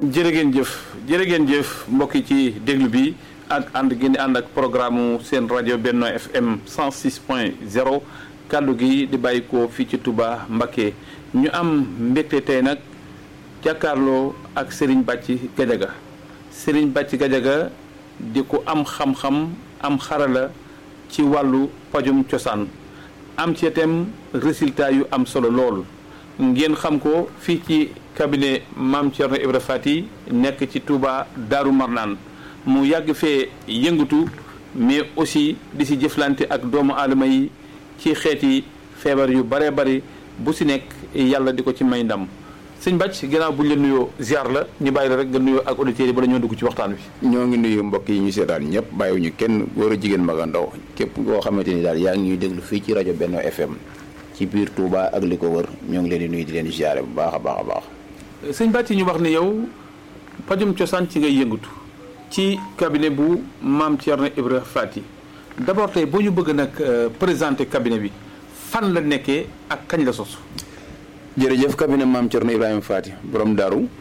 jërë ngeen jëf jërë ngeen jëf mbokk yi ci déglu bi ak ànd gi ànd ak programme seen rajo Benno FM 106 point 0 kàddu gi di bàyyi ko fii ci Touba Mbacké ñu am mbégte tey nag jàkkaarloo ak Serigne Bàcci Gajaga Serigne Bàcci Gajaga di ko am xam-xam am xarala ci wàllu pajum cosaan am ci itam résultat yu am solo lool ngeen xam ko fii ci cabinet Mame Thierno Ibra Fati nekk ci Touba Daaru Marnaan mu yàgg fee yëngatu mais aussi di si jëflante ak doomu aadama yi ci xeeti feebar yu bare bari bu si nekk yàlla di ko ci may ndam sëñ Bàcc ginnaaw buñ la nuyoo ziar la ñu bàyyi la rek nga nuyoo ak auditeurs yi bala ñoo dugg ci waxtaan wi. ñoo ngi nuyu mbokk yi ñu seetaan ñëpp bàyyiwuñu kenn góor a jigéen mag a ndaw képp koo xamante ni daal yaa ngi ñuy déglu fii ci rajo Benno FM ci biir Touba ak li ko wër ñoo ngi leen di nuyu di leen ziare bu baax a baax a baax. sëñ Bàcc ñu wax ne yow pajum cosaan ci ngay yëngatu ci cabinet bu Mame Thierno Ibra Fati d'abord tey boo ñu bëgg nag présenter cabinet bi fan la nekkee ak kañ la sos. jërëjëf cabinet Mame Thierno Ibrahima Fati borom daaru